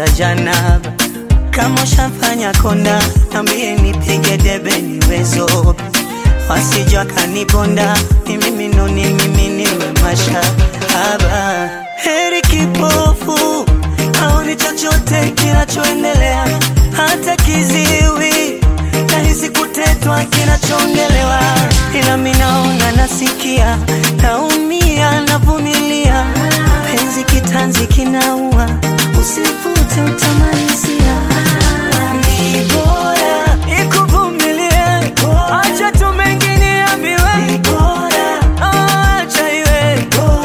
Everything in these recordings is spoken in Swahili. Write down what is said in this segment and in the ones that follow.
za janaba. Kama ushafanya kona, nambie nipige debe niwezo, wasijua kanibonda mimi minoni mimi niwe mashahaba. Heri kipofu haoni chochote kinachoendelea, hata kiziwi nahisi kutetwa kinachoongelewa, ila minaona nasikia, naumia navumilia, penzi kitanzi kinaua, usivute utamalizia. Ni bora nikuvumilie, acha tu mengine yaambiwe, acha iwe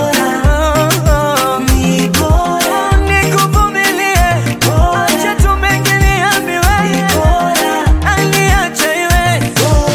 ni bora nikuvumilie, acha tu mengine yaambiwe, ani acha iwe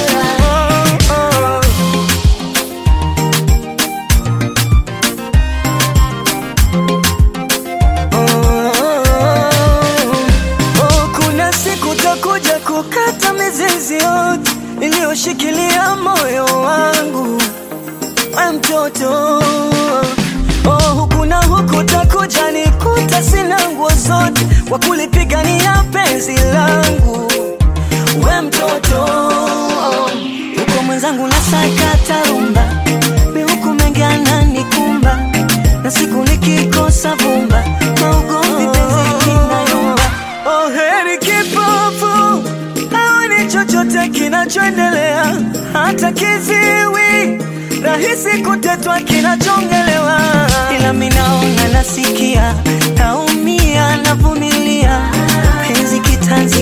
Oh, kuna siku takuja kukata mizizi yote iliyoshikilia moyo wangu, we mtoto. Oh, huku na huku takuja nikuta sina nguo zote kwa kulipigania penzi langu, we mtoto. Huko mwenzangu nasakata rumba, mi huku mengi ananikumba, na siku nikikosa vumba, maugomvi penzi kinayumba. Oh, heri kipofu aone chochote kinachoendelea, hata kiziwi rahisi kutetwa kinachongelewa, ila minaona nasikia, naumia navumilia, penzi kitanzi